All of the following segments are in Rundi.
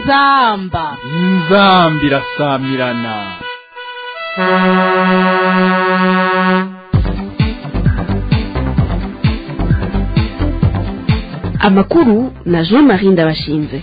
inzamba inzambi irasamirana amakuru na jean marie ndabashinze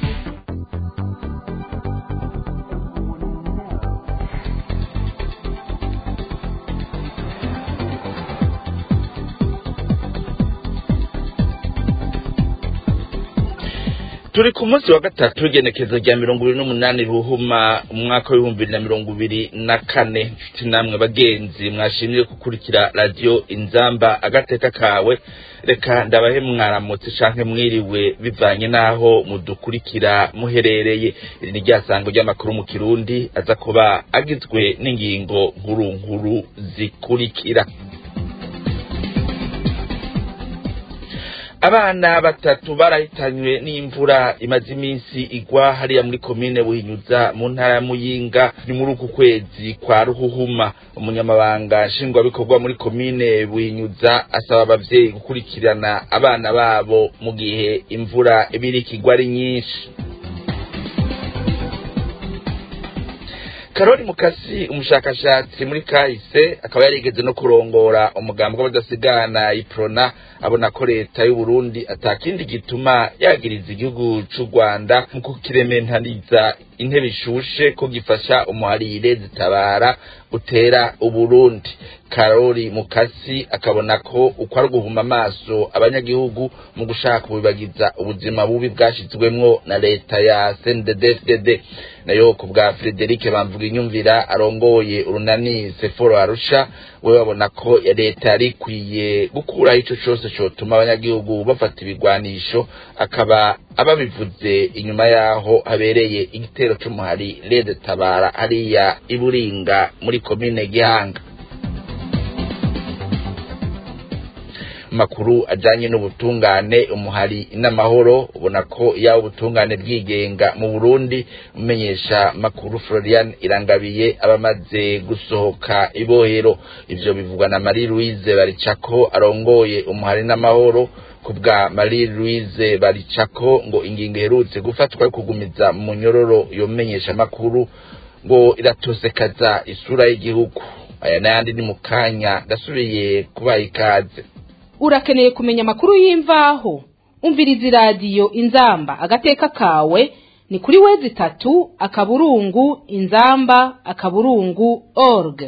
turi ku munsi wa gatatu w'igenekezo rya mirongo ibiri n'umunani ruhuma umwaka w'ibihumbi bibiri na mirongo ibiri na kane nshuti namwe bagenzi mwashimye gukurikira radiyo inzamba agateka kawe reka ndabahe mwaramutse canke mwiriwe bivanye n'aho mudukurikira muherereye iri ni ryasango ry'amakuru mu kirundi aza kuba agizwe n'ingingo nkuru nkuru zikurikira abana batatu barahitanywe n'imvura imaze iminsi igwa hariya muri komine buhinyuza mu ntara ya muyinga ni muri uku kwezi kwa ruhuhuma umunyamabanga nshingwabikorwa muri komine buhinyuza asaba abavyeyi gukurikirana abana babo mu gihe imvura ibiriko igwa ari nyinshi karori mukasi umushakashatsi muri kahise akaba yarigeze no kurongora umugambi w'abadasigana iprona abona ko leta y'u Burundi atakindi gituma yagiriza igihugu c'u Rwanda mu kukirementaniza intebe ishushe ko gifasha umuharire zitabara utera uburundi karori mukasi akabona ko uko ari uguhuma amaso abanyagihugu mu gushaka kubibagiza ubuzima bubi bwashizwemwo na leta ya CNDD-FDD nayo ku bwa Frederic bamvuga inyumvira arongoye urunani Seforo Arusha we babona ko ya leta yari ikwiye gukuraho ico cose cotuma abanyagihugu bafata ibigwanisho akaba ababivuze inyuma yaho habereye igitero c'umuhari Lede Tabara hariya iburinga muri komine Gihanga makuru ajanye n'ubutungane umuhari n'amahoro ubona ko yawe ubutungane bwigenga mu Burundi umenyesha makuru Florian Irangabiye abamaze gusohoka ibohero ivyo bivugwa na Marie Louise Baricako arongoye umuhari n'amahoro kubwa Marie Louise Baricako ngo ingingo iherutse gufatwa yo kugumiza mu nyororo yomenyesha makuru ngo iratosekaza isura y'igihugu aya n'ayandi ni mu kanya ndasubiye kubaha ikaze urakeneye kumenya amakuru y'imvaho umviriza iradiyo inzamba agateka kawe ni kuri wezi itatu akaburungu inzamba akaburungu org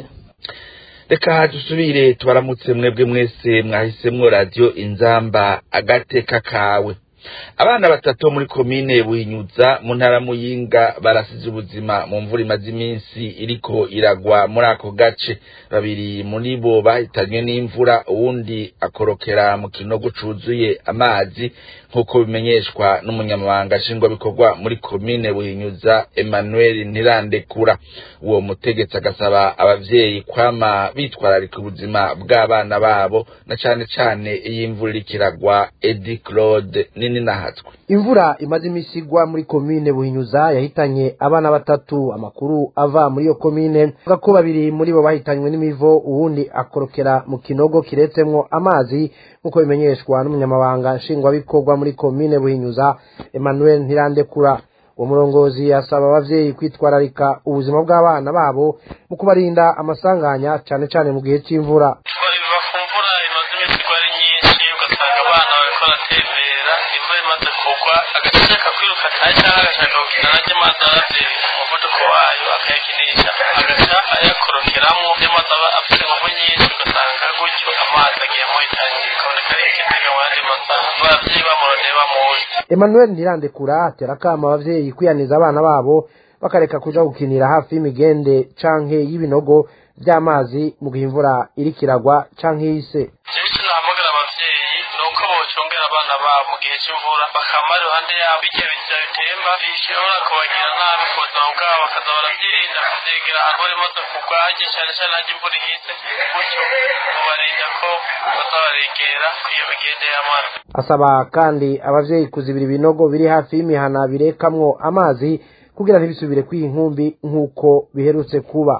reka dusubire tubaramutse mwebwe mwese mwahisemwo radiyo inzamba agateka kawe abana batatu muri komine buhinyuza mu ntara muyinga barasize ubuzima mu mvura imaze iminsi iriko iragwa muri ako gace babiri muri bo bahitanywe n'imvura uwundi akorokera mu kinogo cuzuye amazi nk'uko bimenyeshwa n'umunyamabanga nshingwabikorwa muri komine buhinyuza emmanuel ntirandekura uwo mutegetsi agasaba abavyeyi kwama bitwararika ubuzima bw'abana babo na cane cane iyo imvura iriko iragwa edi claude nini nahatswe imvura imaze imisi igwa muri komine buhinyuza yahitanye abana batatu amakuru ava muri iyo komine avuga ko babiri muri bo bahitanywe n'imivo uwundi akorokera mu kinogo kiretsemwo amazi nk'uko bimenyeshwa n'umunyamabanga nshingwabikorwa muri komine buhinyuza emmanuel ntirandekura uwo murongozi asaba abavyeyi kwitwararika ubuzima bw'abana babo mu kubarinda amasanganya cane cane mu gihe c'imvura biva ku mvura imaze iminsi igwa ari nyinshi ugasanga abana bariko baratembera imvura imaze kugwa agashaka kwiruka ataye cyangwa agashaka gukina nanjye amazi aravye umuvuduko wayo akayakinisha agaca ayakorokeramo amazi aba afite inguvu nyinshi ugasanga gutyo amazi agiye muhitanye bikaboneka ari igitega mu yandi masaha abavyeyi bamurondeye bamuzi emmanuel ntirandekura atera akama abavyeyi kwiyaniza abana babo bakareka kuja gukinira hafi y'imigende canke y'ibinogo vy'amazi mu gihe imvura iriko iragwa canke yise jewe icyo nahamagara abavyeyi ni uko bocongera abana babo mu gihe c'imvura bakama iruhande yabo birya biza bitemba bishobora kubagirira nabi ku buzima bwabo bakaza baravyirinda kuvyegera ahantu bari maze kugwa harya cane cane harya imvura ihise gutyo mubarinda ko baza baregera iyo migende y'amazi asaba kandi abavyeyi kuzibira ibinogo biri hafi y'imihana birekamwo amazi kugira ntibisubire kwiha inkumbi nk'uko biherutse kuba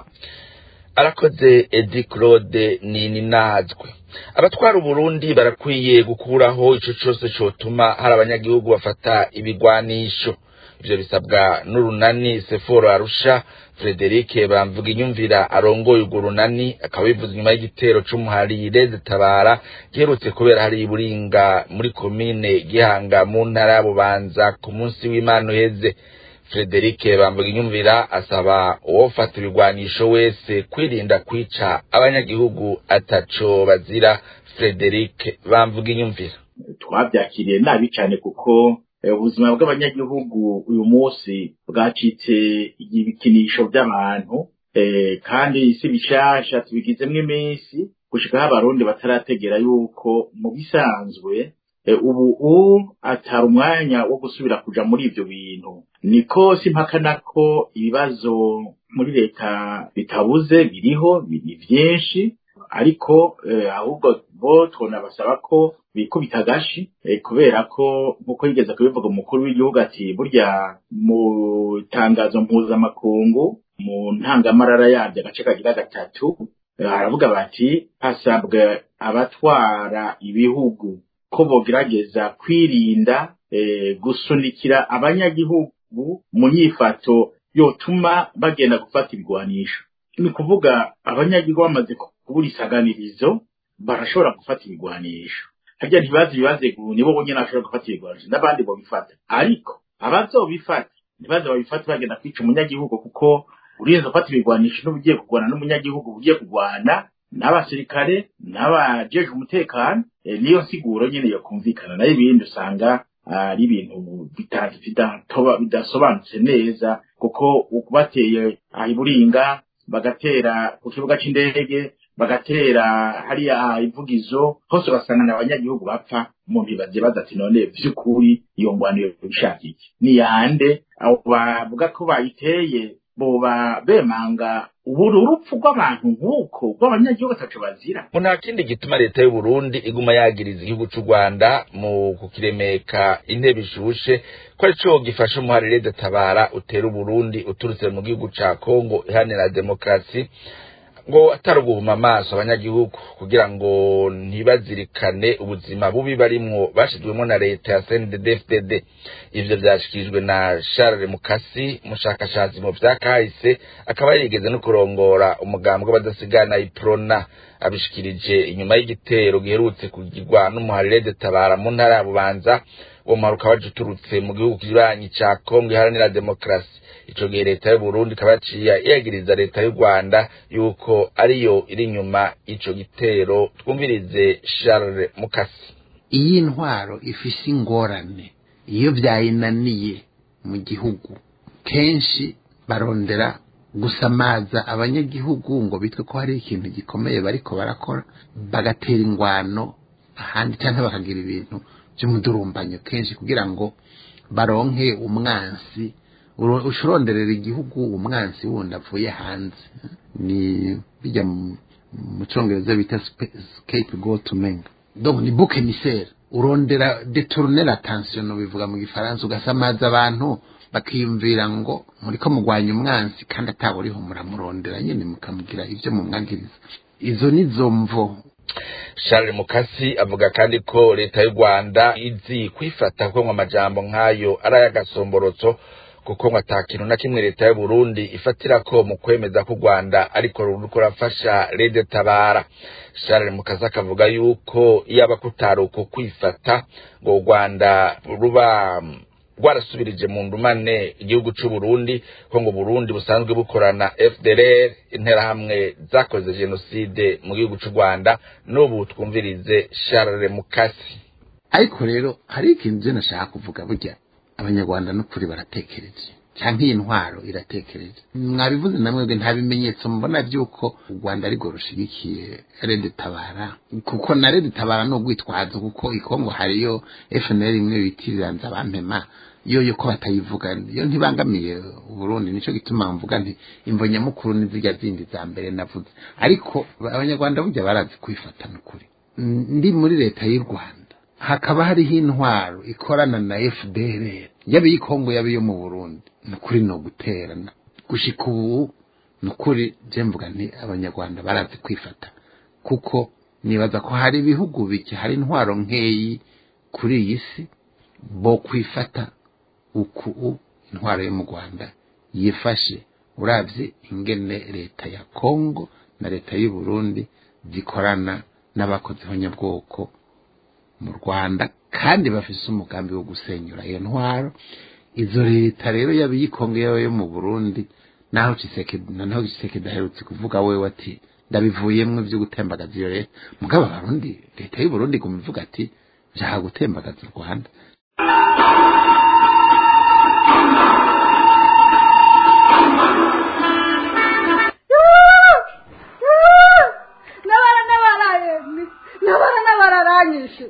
arakoze edi claude nini nazwe abatwara uburundi barakwiye gukuraho ico cose cotuma hari abanyagihugu bafata ibigwanisho ivyo bisabwa n'urunani seforo arusha Frederic bamvuga inyumvira arongoye urwo runani akaba bivuze inyuma y'igitero c'umuharire zitabara giherutse kubera hari iburinga muri komine gihanga mu ntara ya bubanza ku munsi w'imana uheze Frederic bamvuga inyumvira asaba uwofata ibigwanisho wese kwirinda kwica abanyagihugu ataco bazira Frederic bamvuga inyumvira twabyakiriye nabi cyane kuko ubuzima bw'abanyagihugu uyu munsi bwacitse ibikinisho by'abantu kandi si bishasha tubigizemo iminsi gushikaho abarundi batarategera yuko mu bisanzwe ubu atari umwanya wo gusubira kuja muri ivyo bintu niko simpakana ko ibibazo muri leta bitabuze biriho ni vyinshi ariko ahubwo bo twonabasaba ko bikubita agashi kubera ko nk'uko yigeze kubivuga umukuru w'igihugu ati burya mu itangazo mpuzamakungu mu ntangamarara yabyo agace kagira gatatu haravuga bati hasabwa abatwara ibihugu ko bogerageza kwirinda gusunikira abanyagihugu mu nyifato yotuma bagenda gufata ibigwanisho ni ukuvuga abanyagihugu bamaze kubura isaganirizo barashobora gufata ibigwanisho harya ntibazi ibibaze nibo bonyine bashobora gufata ibigwanisho n'abandi bobifata ariko abazobifata ntibaze babifate bagenda kwica umunyagihugu kuko urinze gufata ibigwanisho n'ubugiye kurwana n'umunyagihugu ugiye kurwana n'abasirikare n'abajeje umutekano niyo nsiguro nyine yo kumvikana nayo ibindi usanga ari ibintu bidasobanutse neza kuko bateye iburinga bagatera ku kibuga c'indege bagatera hariya ivugizo hose ugasanga abanyagihugu bapfa umuntu ibaze baza ati none vy'ukuri iyo ngwaniro bishaka iki ni yande abo bavuga ko bayiteye boba bemanga uburu urupfu rw'abantu nk'uko rw'abanyagihugu ataco bazira ngo nta kindi gituma leta y'u Burundi iguma yagiriza igihugu c'u Rwanda mu kukiremeka intebe ishushe ko arico gifasha umuharire databara utera Uburundi uturutse mu gihugu ca Kongo ihanira demokarasi ngo atari uguhuma amaso abanyagihugu kugira ngo ntibazirikane ubuzima bubi barimwo bashizwemo na leta ya CNDD-FDD ivyo vyashikirijwe na Charles Mukasi umushakashatsi mu vya kahise akaba yarigeze no kurongora umugambwe w'abadasigana iprona abishikirije inyuma y'igitero giherutse kugirwa n'umuharire detabara mu ntara ya Bubanza uwo muharuka waje uturutse mu gihugu kibanyi ca Kongo iharanira demokarasi ico gihe leta y'u Burundi ikaba yaciye yagiriza leta y'u Rwanda yuko ariyo iri inyuma ico gitero twumvirize Charles Mukasi iyi ntwaro ifise ingorane iyo vyayinaniye mu gihugu kenshi barondera gusamaza abanyagihugu ngo bitwe ko hari ikintu gikomeye bariko barakora bagatera ingwano ahandi cyangwa bakagira ibintu by'umudurumbanyo kenshi kugira ngo baronke umwansi ushuronderera igihugu umwansi wundi avuye hanze ni bijya mu cyongereza bita scape go to menga donc ni bouc émissaire urondera détourner l'attention bivuga mu gifaransa ugasamaza abantu bakiyumvira ngo muriko mugwanya umwansi kandi ataburiho muramurondera nyine mukamugira ivyo mumwagiriza izo nizo mvo Charles Mukasi avuga kandi ko leta y'u Rwanda izi kwifata ko amajambo nk'ayo ari ay'agasomborotso kuko ngo atakintu na kimwe leta y'u Burundi ifatira ko mu kwemeza ko u Rwanda ariko ruriko rafasha Rede Tabara Charles Mukasa akavuga yuko iyaba kutari uko kwifata ngo u Rwanda ruba rwarasubirije mu ndumane igihugu c'u Burundi ko ngo Burundi busanzwe bukorana FDLR interahamwe zakoze genocide mu gihugu c'u Rwanda n'ubu twumvirize Charles Mukasi ariko rero hari ikintu je nashaka kuvuga burya abanyarwanda n'ukuri baratekereje cyangwa iyi ntwaro iratekereje mwabivuze namwe nta bimenyetso mbona by'uko u rwanda ariko rushigikiye rede tabara kuko na rede tabara ni urwitwazo kuko ikongo hariyo fnl imwe bitiriranza bampema yo yo ko batayivuga yo ntibangamiye uburundi nico gituma mvuga nti imvo nyamukuru n'izirya zindi za mbere navuze ariko abanyarwanda burya barazi kwifata n'ukuri ndi muri leta y'u rwanda hakaba hariho intwaro ikorana na fdr yaba iyikongo yaba iyo mu burundi ni ukuri ni uguterana gushika ubu ni ukuri je mvuga nti abanyarwanda barazi kwifata kuko nibaza ko hari ibihugu bike hari intwaro nkeyi kuri iyi si bo kwifata uku intwaro yo mu rwanda yifashe urabye ingene leta ya kongo na leta y'u Burundi zikorana n'abakozi nyabwoko mu rwanda kandi bafise umugambi wo gusenyura iyo ntwaro izo leta rero yaba iyikongo yo mu burundi naho ciseke naho ciseke daherutse kuvuga wewe ati ndabivuyemwo vyo gutembagaza iyo leta mugabo abarundi leta y'u Burundi iguma ivuga ati vyaha gutembagaza u rwanda nabara nabaraye nabara nabararanyishe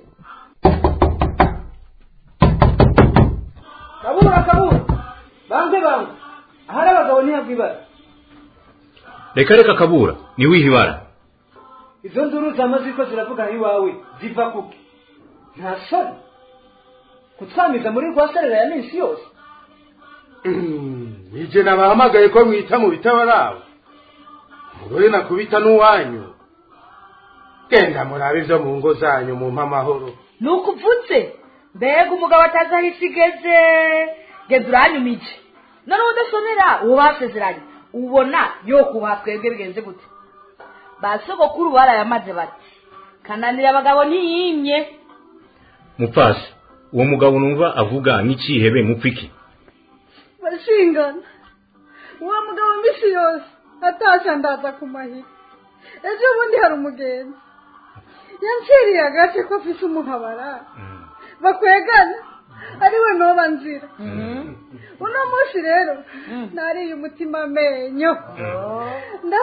kabura kabura banze banze ahari abagabo ntihabwa ibara reka reka kabura ni wihe ibara izo nduru zamaze ko ziravuga iwawe ziva kuki nta soni kutwamiza muri rwa serera ya minsi yose nije nabahamagaye ko mwita mu bitabarabo mugore nakubita n'uwanyu genda murabe ivyo mu ngo zanyu mumpa amahoro ni ukuvutse mbega umugabo atazi aho isi igeze genda uranyumije noneho udasonera uwo basezeranye ubona yo kubaha twebwe bigenze gute ba sogokuru barayamaze bati kananira abagabo ntiyimye mupfasi uwo mugabo numva avuga nk'icihebe mupfiki bashingana uwo mugabo mbisi yose atashya ndaza ku mahiri ejo bundi hari umugenzi yanciriye agace ko afise umuhabara bakwegana ari we noba nzira uno munsi rero nariye umutima amenyo nda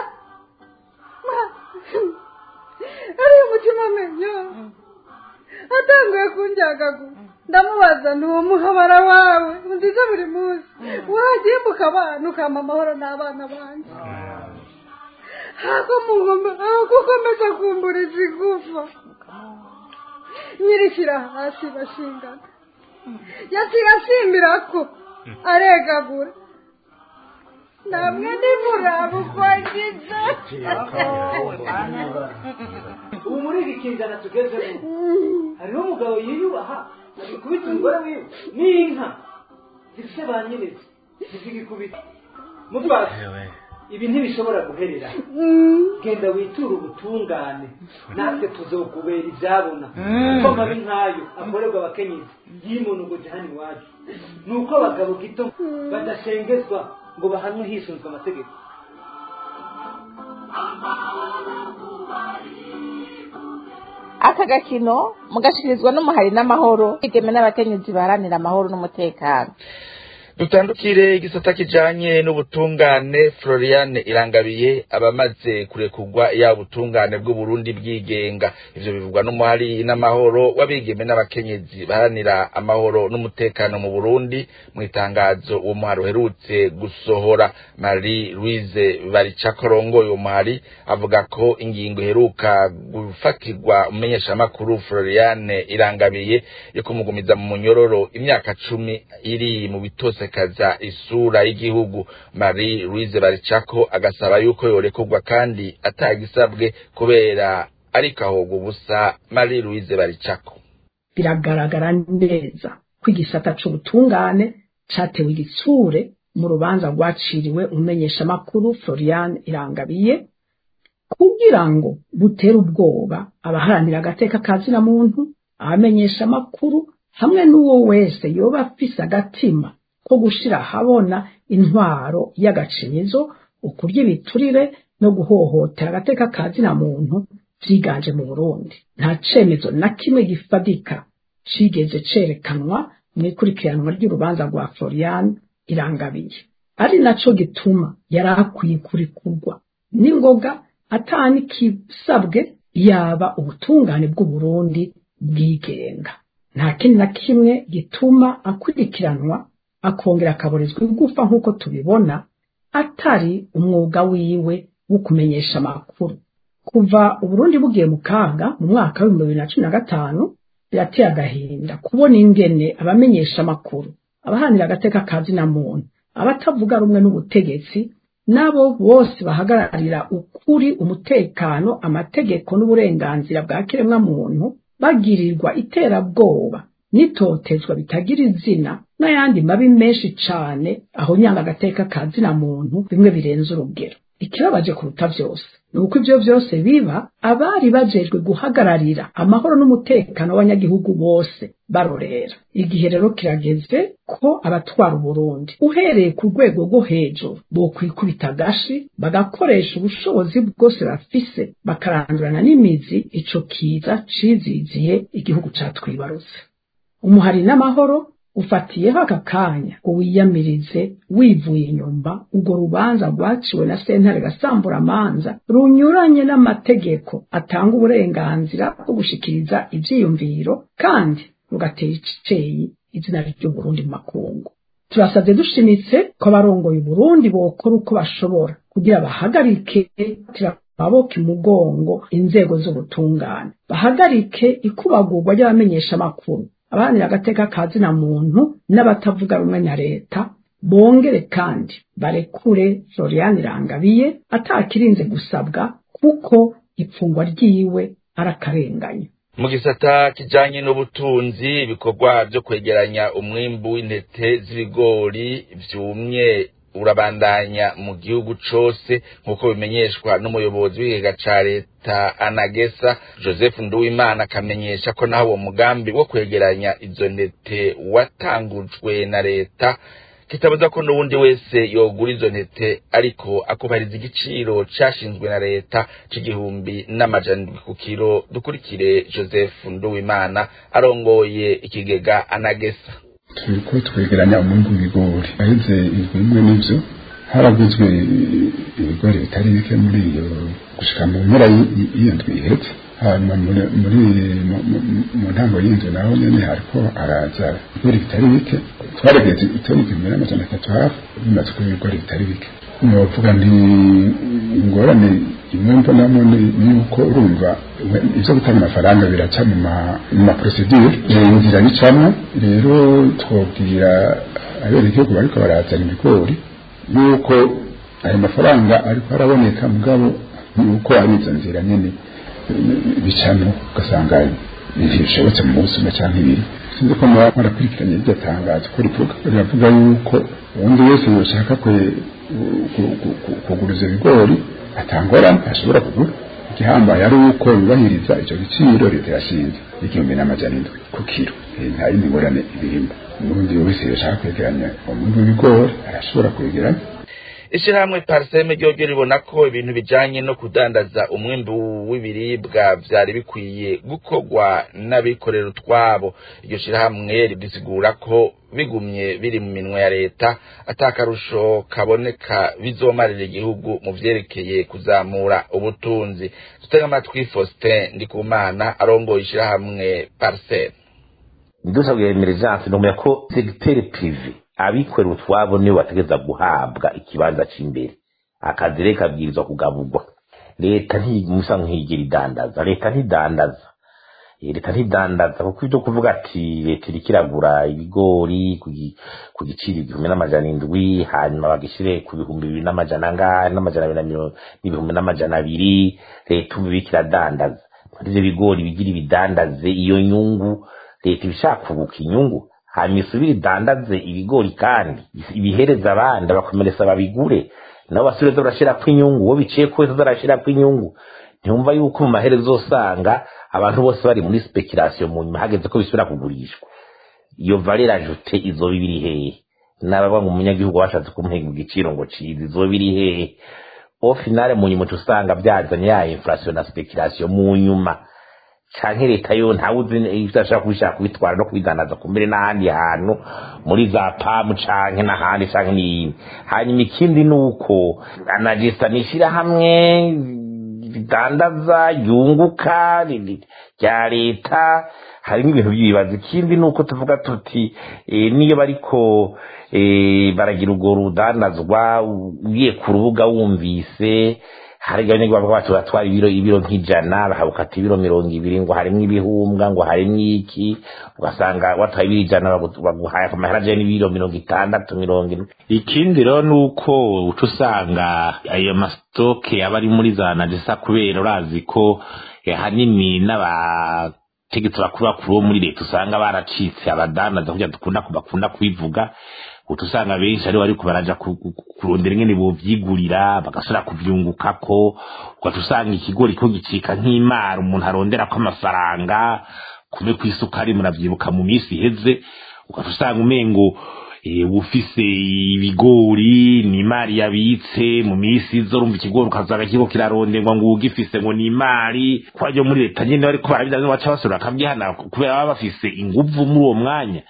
ariye umutima amenyo atanguye kunjyagagura ndamubaza ntuwo muhabara wawe nziza buri munsi wagimba ukabana ukampa amahoro n'abana banjye ako ukomeza kumburiza igufa nyirishyira hasi bashingana yaciye asimbira ko aregagura namwe nimuraba uko agize ubu muri iki kinzana tugezemo hariho umugabo yiyubaha agikubita umugore wiwe n'inka zifite ba nyirezi ntizigikubita mutwase ibi ntibishobora guherera genda witure ubutungane natwe tuzokubera ibyabona kuko mabi nk'ayo akorerwa abakenyezi yimunugoje hano iwacu ni uko abagabo gito badashengezwa ngo bahanwe hisunzwe amategeko aka gakino mugashikirizwa n'umuhari n'amahoro igeme n'abakenyezi baharanira amahoro n'umutekano dutandukire igisata kijanye n'ubutungane Floriane Irangabiye abamaze kurekurwa ya butungane bw'Uburundi bwigenga ivyo bivugwa n'umuhari n'amahoro wabigeme n'abakenyezi baharanira amahoro n'umutekano mu Burundi mu itangazo uwo muhari uherutse gusohora Marie Louise Baricakorongo uwo muhari avuga ko ingingo iheruka gufatirwa umumenyeshamakuru Floriane Irangabiye yo kumugumiza mu munyororo imyaka cumi iri mu bitose kaza isura y'igihugu Marie Louise Baricako agasaba yuko yorekurwa kandi atagisabwe kubera ariko ahogwa ubusa Marie Louise Baricako biragaragara neza ko igisata c'ubutungane catewe igitsure mu rubanza rwaciriwe umumenyeshamakuru Florian Irangabiye kugira ngo butere ubwoba abaharanira agateka kazina muntu abamenyesha amakuru hamwe n'uwo wese yoba afise agatima ko gushira ahabona intwaro y'agacinyizo ukurya ibiturire no guhohotera agateka ka zina muntu vyiganje mu Burundi nta cemezo na kimwe gifadika cigeze cerekanwa mu ikurikiranwa ry'urubanza rwa Florian Irangabiye ari naco gituma yari akwiye kurikurwa n'ingoga atani kisabwe yaba ubutungane bw'Uburundi bwigenga nta kindi na kimwe gituma akurikiranwa akongera akaborezwa igufa nk'uko tubibona atari umwuga wiwe wo kumenyesha amakuru kuva uburundi bugiye mu kaga mu mwaka w'ibihumbi bibiri na cumi na gatanu birateye agahinda kubona ingene abamenyesha amakuru abahanira agateka ka zina muntu abatavuga rumwe n'ubutegetsi nabo bose bahagararira ukuri umutekano amategeko n'uburenganzira bwa kiremwa muntu bagirirwa iterabwoba n'itotezwa bitagira izina n'ayandi mabi menshi cane aho nyanga agateka ka zina muntu bimwe birenze urugero ikibabaje kuruta vyose ni uko ivyo vyose biba abari bajejwe guhagararira amahoro n'umutekano w'abanyagihugu bose barorera igihe rero kirageze ko abatwara uburundi uhereye ku rwego rwo hejuru bokwikubita agashi bagakoresha ubushobozi bwose bafise bakarandurana n'imizi ico kiza ciziziye igihugu catwibarutse umuhari n'amahoro ufatiyeho aka kanya ngo wiyamirize wivuye inyumba urwo rubanza rwaciwe na sentare gasamburamanza runyuranye n'amategeko atanga uburenganzira bwo gushikiriza ivyiyumviro kandi rugatera iceyi izina ry'uburundi mu makungu turasabye dushimitse ko abarongoye uburundi bokora uko bashobora kugira bahagarike amaboko imugongo inzego z'ubutungane bahagarike ikubagurwa ry'abamenyesha amakuru abahanira agateka ka zina muntu n'abatavuga rumwe na leta bongere kandi barekure florian irangabiye atakirinze gusabwa kuko ipfungwa ryiwe arakarenganya mu gisata kijanye n'ubutunzi ibikorwa vyo kwegeranya umwimbu w'intete z'ibigori vyumye urabandanya mu gihugu cose nk'uko bimenyeshwa n'umuyobozi w'ikigega ca leta anagesa joseph nduwimana akamenyesha ko naho uwo mugambi wo kwegeranya izo ntete watangujwe na leta kitabuza ko n'uwundi wese yogura izo ntete ariko akubahiriza igiciro cashinzwe na leta c'igihumbi n'amajana indwi ku kiro dukurikire joseph nduwimana arongoye ikigega anagesa turiko twegeranya umwimbu w'ibigori aheze indwi imwe n'ivyo haraguzwe ibigori bitari bike muri iyo gushika mu mpera y'iyo ndwi ihetse hanyuma muri mu ntango y'inzu naho nyene hariko haraza ibigori bitari bike twaregeze itoni igihumbi n'amajana atatu hafi bimaze kuba ibigori bitari bike novuga nti ingorane imwe mbonamo ni yuko urumva ivyo gutanga amafaranga biraca mu maprosedure inzira bicamwo rero twobwira abenegihugu bariko barazana ibigori yuko ayo mafaranga ariko araboneka mugabo yuko ari izo nzira nyene bicamwo ugasanga ntibishobotse mu munsi umwe canke ibiri sinzi ko mwarakurikiranye iryo tangazo ko rivuga riravuga yuko uwundi wese yoshaka kugura ivyo bigori atangorane ashobora kugura igihambaye ari uko yubahiriza ico giciro leta yashinze igihumbi n'amajana indwi ku kiro nta yindi ngorane ibirimo umurundi wese yoshaka kwegeranya umwimbu w'ibigori arashobora kwegeranya ishirahamwe parseme ryoryo ribona ko ibintu bijanye no kudandaza umwimbu w'ibiribwa vyari bikwiye gukorwa n'abikorera utwabo iryo shirahamwe ribisigura ko bigumye biri mu minwe ya leta atakarusho kaboneka bizomarira igihugu mu vyerekeye kuzamura ubutunzi tutega amatwi Faustin Ndikumana arongoye ishirahamwe parseme ndusabwe emergence nomera ko secteur privé abikorera utwabo nibo bategeza guhabwa ikibanza c'imbere akazi rero kabwirizwa kugaburwa leta ntimusa nkigira idandaza leta ntidandaza leta ntidandaza kuko ivyo kuvuga ati leta iriko iragura ibigori ku giciro igihumbi n'amajana indwi hanyuma bagishire ku bihumbi bibiri n'amajana angahe n'amajana abiri n'ibihumbi n'amajana abiri leta ubu iriko iradandaza ivyo bigori bigira ibidandaze iyo nyungu leta ibishaka kuguka inyungu hanyuma isubire idandaze ibigori kandi ibihereza abandi abakomeresa babigure nabo basubire barashirako inyungu uwo biciye ko wese zarashirako inyungu ntiyumva yuko mu maherezo usanga abantu bose bari muri speculation mu nyuma hageze ko bisubira kugurishwa iyo valeur ajoute izoba ibiri hehe n'ababa mu munyagihugu bashatse kumuhega igiciro ngo ciza izoba iri hehe au finale mu nyuma usanga byazanye ya inflation na speculation mu nyuma canke leta yo ntawe uzi ivyo ashaka kubishaka kubitwara no kubidandaza kumbere n'ahandi hantu muri za pamu canke n'ahandi canke n'iyindi hanyuma ikindi ni uko anagesta n'ishirahamwe ridandaza yunguka rya leta harimo ibintu by'ibibazo ikindi ni uko tuvuga tuti niyo bariko baragira urwo rudandazwa ugiye ku rubuga wumvise hari abanyagihugu bacu batwara ibiro ibiro nk'ijana bakabukata ibiro mirongo ibiri ngo harimo ibihumbwa ngo harimo iki ugasanga watwaye ibiro ijana baguhaye amahera ajyanye n'ibiro mirongo itandatu mirongo ine ikindi rero ni uko uca usanga ayo masitoke aba ari muri za najesa kubera urazi ko hanini n'aba abategetsi bakuru bakuru bo muri leta usanga baracitse abadanaza kugira dukunda bakunda kubivuga utu usanga benshi aribo bariko baraja ku- ku- ku- kurondera ingene bovyigurira bagasubira kuvyungukako ugaca usanga ikigori ko gicika nk'imara umuntu aronderako amafaranga kume kw'isukari muravyibuka mu minsi iheze ugaca usanga umengo eh, ufise ibigori ni imari yabitse mu minsi izo urumva ikigori ukazaga kiriko kiraronderwa ngo ugifise ngo ni imari kwa ryo muri leta nyene bariko barabizana baca basubira bakavyihana kubera baba bafise inguvu muri uwo mwanya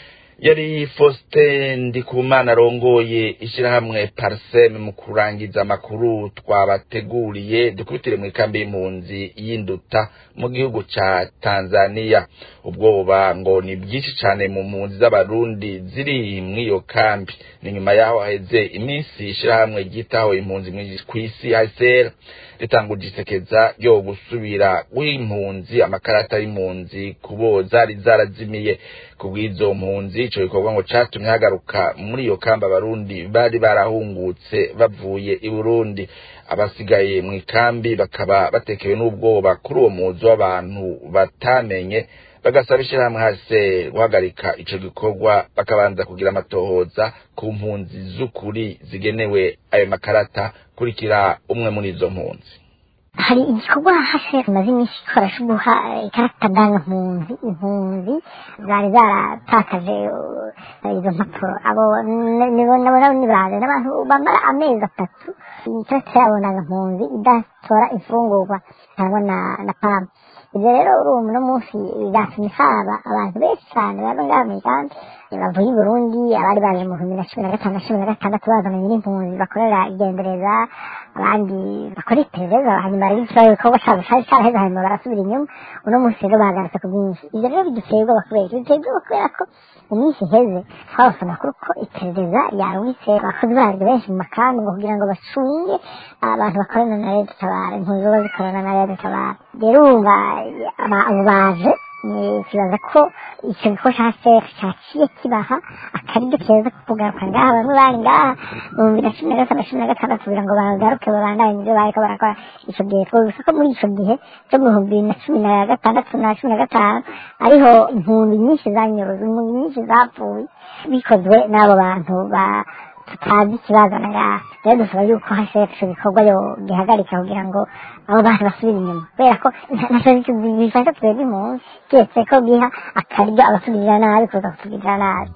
yari Faustin Ndikumana arongoye ishyirahamwe Parsem mu kurangiza amakuru twabateguriye dukubitire mu ikambi y'impunzi y'induta mu gihugu ca Tanzania ubwoba ngo ni bwinshi cane mu mpunzi z'abarundi ziri mw'iyo kambi ni nyuma yaho haheze iminsi ishyirahamwe ryitaho impunzi mw'isi- kw'isi HCR ritanguje isekeza ryo gusubira w'impunzi amakarata y'impunzi kubo zari zarazimiye kubw'izo mpunzi ico gikorwa ngo catumye hagaruka muri iyo kamba abarundi bari barahungutse bavuye i Burundi abasigaye mu ikambi bakaba batekewe n'ubwoba kuri uwo muzi w'abantu batamenye bagasaba ishyirahamwe hase guhagarika ico gikorwa bakabanza kugira amatohoza ku mpunzi z'ukuri zigenewe ayo makarata kurikira umwe muri izo mpunzi hari igikorwa hashe tumaze iminsi ikora cyo guha ikarita ndangampunzi impunzi zari zaratakaje uh, izo mpapuro abo n- nibo nabo nabo nibaze n'abantu bamara amezi atatu ikarita yabo ndangampunzi idatora imfungurwa cyangwa na na pamu ibyo rero urumva uno munsi bizatumye haba abantu benshi cyane baba ngaha mu migambi bavuye i burundi abari baje mu bihumbi na cumi na gatanu na cumi na gatandatu bazananye n'impunzi bakorera igendereza abandi bakora iperereza hanyuma rero ikibazo ibikorwa cyabo cyari cyaraheze hanyuma barasubira inyuma uno munsi rero bagarutse ku bwinshi ibyo rero biduteye ubwoba kubera iki? biduteye ubwoba kubera ko mu minsi iheze twabose amakuru ko iperereza yarungitse abakozi baryo benshi mu makambi ngo kugira ngo bacunge abantu bakorana na leta tabara impunzi ziba zikorana na leta tabara rero urumva aba- abo baje ni- kibaza ko icyo gikorwa cya sefu cyaciye kibaha akaryo keza ko kugaruka ngaha bamwe bari ngaha mu bihumbi na cumi na gatanu na cumi na gatandatu kugira ngo bagaruke babandanye ibyo bariko barakora icyo gihe twavuze ko muri icyo gihe cyo mu bihumbi bibiri na cumi na gatandatu na cumi na gatanu ariho impunzi nyinshi zanyuruze impunzi nyinshi zapfuye bikozwe n'abo bantu ba tutazi ikibazana ngaha rero dusaba yuko hashefu icyo gikorwa yo gihagarika kugira ngo abo bantu basubire inyuma kubera ko ntacyo bifasha twebwe impunzi keretse ko biha akaryo abatugirira nabi kuza kutugirira nabi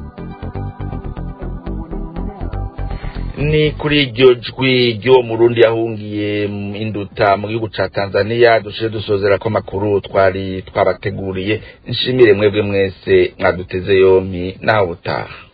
ni kuri iryo jwi ry'uwo murundi yahungiye mu induta mu gihugu ca tanzania dushire dusozera ko amakuru twari twabateguriye nshimire mwebwe mwese mwaduteze yompi nawe utaha